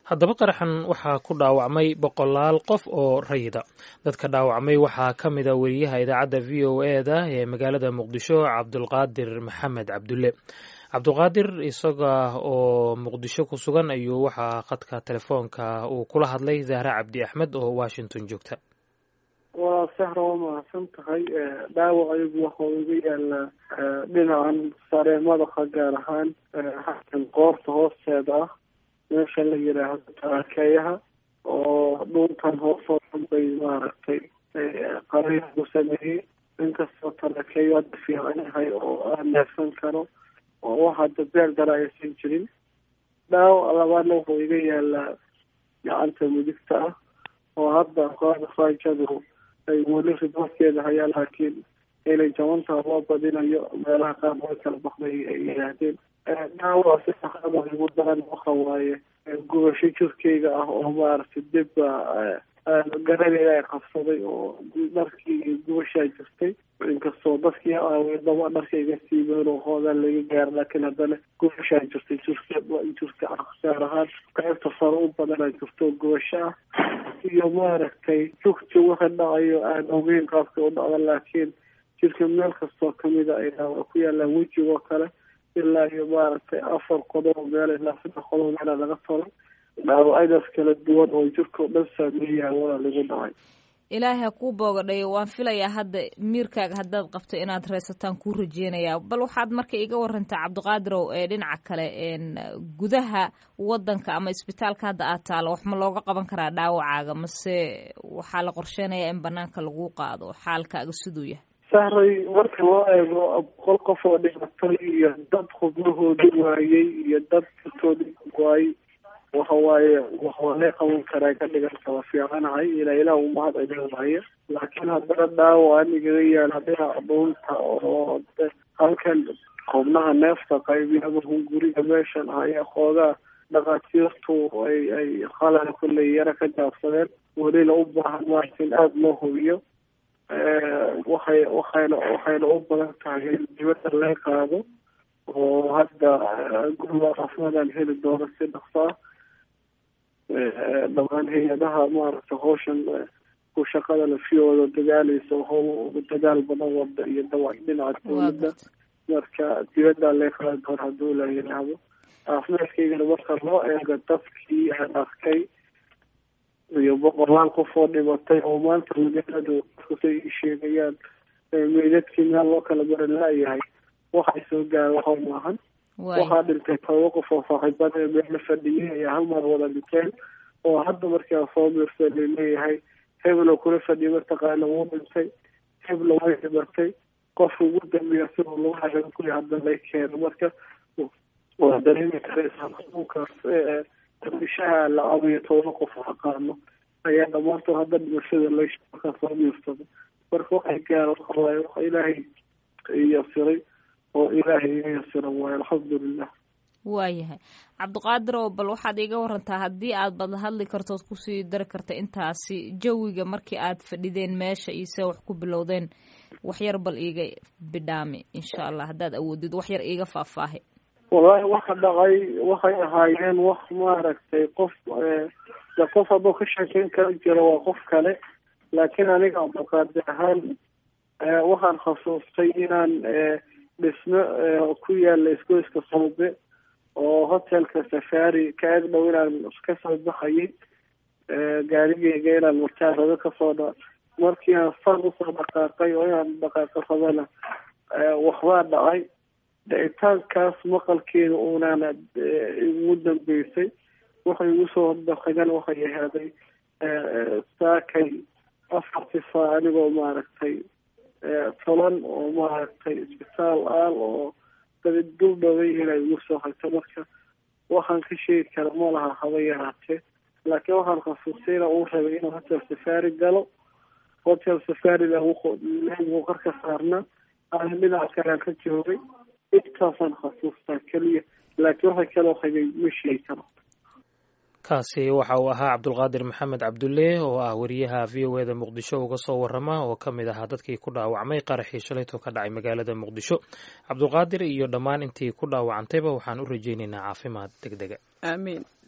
haddaba qaraxan waxaa ku dhaawacmay boqolaal qof oo rayida dadka dhaawacmay waxaa ka mid a weriyaha idaacadda v o e da ee magaalada muqdisho cabdulqaadir maxamed cabdulle cabdulqaadir isaga oo muqdisho ku sugan ayuu waxaa khadka telefoonka uu kula hadlay zahra cabdi axmed oo washington joogta waa sahra waa mahadsan tahay dhaawac ayagu waxau iga yaalaa dhinacan sare madaxa gaar ahaan xakan qoorta hoosteeda ah meesha la yidhaahdo taraakeeyaha oo dhuuntan hoosoo dhan bay maaragtay qariixku sameeyey inkastoo taraakeeyo hadda fiican yahay oo aan neefsan karo oo waxa dabeel dara aysan jirin dhaawac labaadna wuxuu iga yaalaa gacanta midigta ah oo hadda kooxda faajadu ay weli ridwarkeeda hayaan laakiin inay jabantaa loo badinayo meelaha qaar way kala baxday ay yihaahdeen dhaawac si saxada igu daran waxa waaye gubasho jirkeyga ah oo maaragtay dibba garaneeda ay qabsaday oo dharkii gubashaa jirtay inkastoo dadkii aaweedaba dharka iga siibeen oo hoogaan laga gaaro laakiin haddana gubashaa jirtay jirka jirka gaar ahaan qaybta sare u badanaa jirto gubasho ah iyo maaragtay jugti waxa dhacayo aan ogeyn qaabka u dhacda laakiin jirka meel kastoo kamida ay ku yaalaan wejigoo kale ilaa iyo maaragtay afar qodob meel ilaa saddex qodob meela laga tolay dhaawacadaas kala duwan oo jirka o dhan saameeyaa waa lagu dhacay ilaahay ha kuu boogadhayo waan filayaa hadda miirkaaga haddaad qabto inaad reysataan kuu rajeynayaa bal waxaad marka iga warantaa cabdiqaadirow ee dhinaca kale gudaha wadanka ama isbitaalka hadda aad taalo wax ma looga qaban karaa dhaawacaaga mase waxaa la qorsheynayaa in banaanka lagu qaado xaalkaaga siduu yahay sahray marka loo eego boqol qof oo dhimatay iyo dad xubnahoodi waayey iyo dad dartoodi waayey waxa waaye waxaa lee qaban karaa ka dhiganta waa fiicanahay ilaa ilaah u mahad celinaya laakiin haddana dhaawac anigaga yaala dhinaca dhuunta oo halkan xubnaha neefta qaybiyaba hunguriga meeshan ayaa xoogaa dhakhaatiirtu ay ay qalala kulley yara ka jaabsadeen welina u baahan maarta in aada loo hubiyo waxay waxayna waxayna u badan tahay in dibadda laga qaado oo hadda guriga caafimaadaan heli doono si dhaqso ah dhamaan hay-adaha maaragtay hawshan ku shaqada lafiyooda dagaalaysa how dagaal badan wada iyo dawac dhinaca dawladda marka dibaddaa laga qaadi doona hadduu la yidhaahdo caafimaadkaygana marka loo eego dadkii aan arkay iyo boqolaal qof oo dhimatay oo maanta magaaladu say ii sheegayaan meydadkii meel loo kala baran laayahay waxay soo gaara waxa maahan waxaa dhintay toba qof oo saaxiibada ee meelo fadhiyay ayaa hal mar wada dhinteen oo hadda markaa soo miirsa laleeyahay heblo kula fadhiya mataqaana wuu dhintay heblo way dhimatay qofka ugu dambeeya siduu lagu hagan kuya hadda lay keeno marka waa dareemi karaysaa xanuunkaas dabishaha la abayo toba qof aqaano ayaa dhamaantood hadda dhimashada laysha markaa soo miirsada marka waxay gaara waxawaaye waxa ilaahay yasiray oo ilaahay iga yasira waayo alxamdulilah waayahay cabdiqaadir oo bal waxaad iiga warantaa haddii aad bad hadli kartood kusii dari karta intaasi jawiga markii aad fadhideen meesha iyo see wax ku bilowdeen waxyar bal iiga bidhaami insha allah haddaad awoodid waxyar iiga faahfaahi wallaahi waxa dhacay waxay ahaayeen wax maaragtay qof de qof hadduu ka sheekeyn kala jiro waa qof kale laakiin aniga cabdiqaadir ahaan waxaan khasuustay inaan dhismo ku yaala isgoyska soobe oo hotelka safari ka eg dhow inaan ka soo baxayay gaarigeyga inaan murtaarado kasoo dha markii aan san usoo dhaqaaqay oo inaan dhaqaaqo rabana waxbaa dhacay dhicitaankaas maqalkeeda unaana igu dambeysay waxay igu soo dhaqagan waxay ahaaday saakay afarti saa anigoo maaragtay toban oo maaragtay isbitaal aal oo dabid dul dhoway inay igu soo hagto marka waxaan ka sheegi kara ma laha haba yaraatee laakiin waxaan khasuustay ina uu rabay inuu hotel safari galo hotel safarida wuu qarka saarnaa ana dhinaca kalean ka joogay intaasaan khasuustaa keliya laakiin waxa kaloo hagay ma sheegi karo kaasi waxa uu ahaa cabdulqaadir maxamed cabdulle oo ah wariyaha v o e da muqdisho uga soo warama oo ka mid ahaa dadkii ku dhaawacmay qaraxii shalaytoo ka dhacay magaalada muqdisho cabdulqaadir iyo dhammaan intii ku dhaawacantayba waxaan u rajaynaynaa caafimaad deg dega aamiin